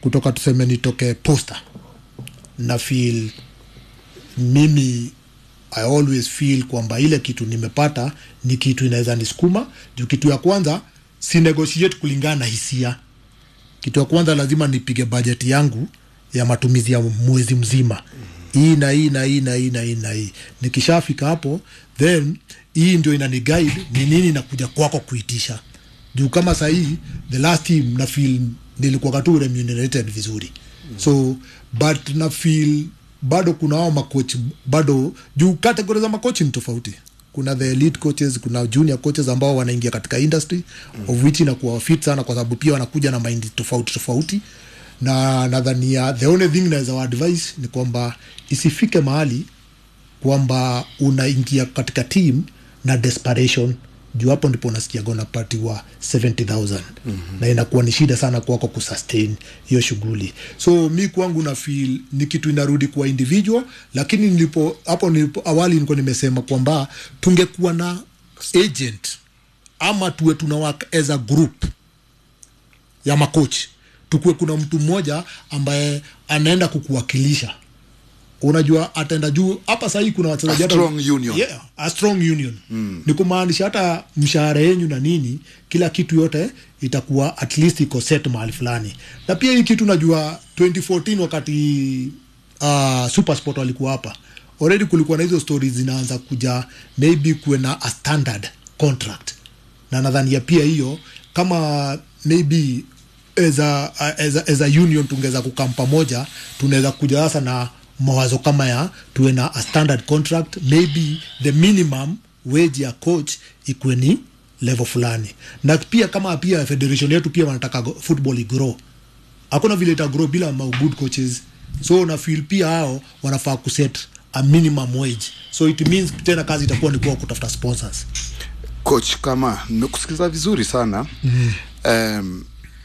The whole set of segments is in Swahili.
kutoka tuseme nitoke posta na feel mimi i always feel kwamba ile kitu nimepata ni kitu inaweza nisukuma juu kitu ya kwanza si negotiate kulingana na hisia kitu ya kwanza lazima nipige bajeti yangu ya matumizi ya mwezi mzima hii na hii na hii na hii na hii na hii nikishafika hapo then hii ndio inani guide ni nini nakuja kwako kuitisha juu kama sahii the last team na feel nilikuwa tu remunerated vizuri so but na feel bado kuna hao makoch bado juu kategori za makochi ni tofauti kuna the elite coaches kuna junior coaches ambao wanaingia katika industry mm. of which inakuwa fit sana kwa sababu pia wanakuja na mind tofauti tofauti na nadhania the only thing naweza wa advice ni kwamba isifike mahali kwamba unaingia katika team na desperation juu hapo ndipo unasikia unapatiwa 70000 mm-hmm. na inakuwa ni shida sana kwako kusustain hiyo shughuli so mi kwangu na feel ni kitu inarudi kwa individual lakini nilipo hapo nilipo awali nilikuwa nimesema kwamba tungekuwa na agent ama tuwe tuna work as a group ya makochi tukuwe kuna mtu mmoja ambaye anaenda kukuwakilisha unajua ataenda juu hapa sahii kuna wachezaji A hata- strong union. yeah, a strong union mm. ni kumaanisha hata mshahara yenyu na nini kila kitu yote itakuwa at least iko set mahali fulani na pia hii kitu najua 2014 wakati uh, supersport walikuwa hapa already kulikuwa na hizo stories zinaanza kuja maybe kuwe na a standard contract na nadhania pia hiyo kama maybe as a, as a, as a union tungeweza kukam pamoja tunaweza kuja sasa na mawazo kama ya tuwe na a standard contract maybe the minimum wage ya coach ikuwe ni level fulani na pia kama pia federation yetu pia wanataka go- football igrow hakuna vile itagrow bila ma good coaches so na feel pia hao wanafaa kuset a minimum wage so it means tena kazi itakuwa ni kuwa kutafuta sponsors coach kama nimekusikiliza vizuri sana mm. um,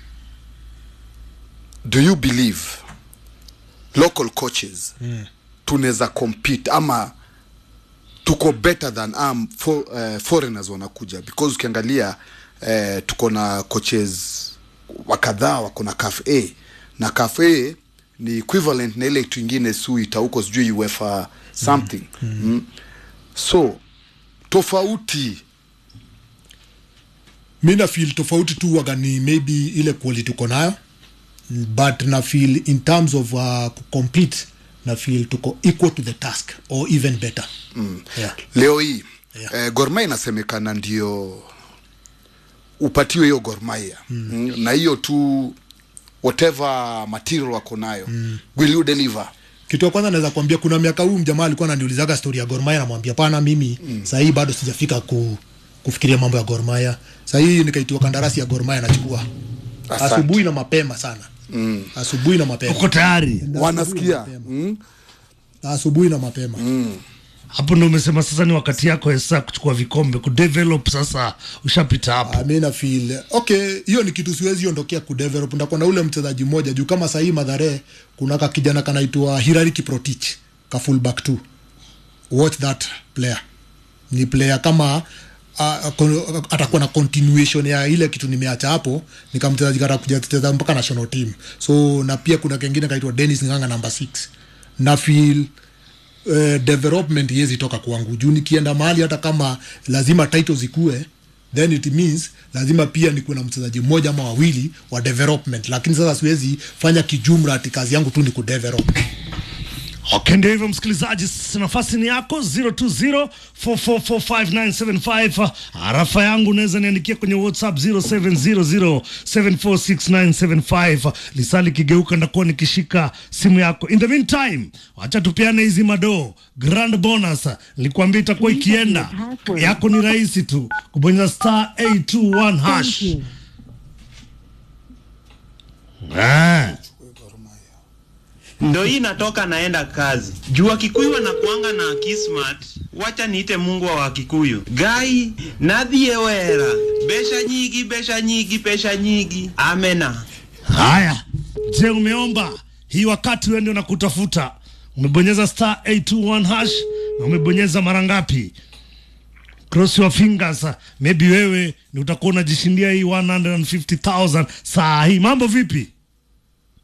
do you believe local coaches mm. tunaweza compete ama tuko better than um, for, uh, foreigners wanakuja because ukiangalia uh, tuko na coaches wakadhaa wako na caf a na caf a ni equivalent na ile kitu ingine suita huko sijui uefa something mm. Mm. so tofauti mi na feel tofauti tu waga ni maybe ile quality uko nayo but na feel in terms of uh, compete na feel tuko equal to the task or even better mm. yeah. leo hii Yeah. eh, gormaya inasemekana ndio upatiwe hiyo gormaya mm. mm, na hiyo tu whatever material wako nayo mm. will you deliver kitu ya kwanza naweza kuambia kuna miaka huu mjamaa alikuwa ananiulizaga story ya gormaya namwambia pana mimi mm. sahii bado sijafika ku, kufikiria mambo ya gormaya sahii nikaitiwa kandarasi ya gormaya nachukua Asante. asubuhi na mapema sana mm. asubuhi na mapema uko tayari wanasikia mm? asubuhi na mapema hapo ndo umesema sasa ni wakati yako sasa kuchukua vikombe kudevelop sasa ushapita hapo Ah, mi na feel okay hiyo ni kitu siwezi ondokea kudevelop ndakuwa na ule mchezaji mmoja juu kama sahii madhare kuna ka kijana kanaitwa hirari kiprotich ka fullback tu watch that player ni player kama uh, kon- atakuwa na continuation ya ile kitu nimeacha hapo nikamchezaji katakuja kucheza mpaka national team so na pia kuna kengine kaitwa denis nganga number 6 na feel uh, development iwezi toka kwangu juu nikienda mahali hata kama lazima title zikue then it means lazima pia nikuwe na mchezaji mmoja ama wawili wa development lakini sasa siwezi fanya kijumla ati kazi yangu tu ni kudevelop okay ndio hivyo msikilizaji s- nafasi ni yako 0204445975 arafa yangu unaweza niandikia kwenye whatsapp 0700746975 lisali kigeuka ndakuwa nikishika simu yako in the meantime wacha tupeane hizi madoo grand bonus nilikwambia itakuwa ikienda yako ni rahisi tu kubonyeza star 821 hash ah. ndo hii natoka naenda kazi jua kikuyu wanakuanga na kismat wacha niite mungu wa wakikuyu gai nadhie wera besha nyigi besha nyigi pesha nyigi amena Haya, je, umeomba hii wakati wewe ndio nakutafuta? Umebonyeza star 821 hash na umebonyeza mara ngapi? Cross your fingers, maybe wewe ni utakuwa unajishindia hii 150,000 saa hii. Mambo vipi?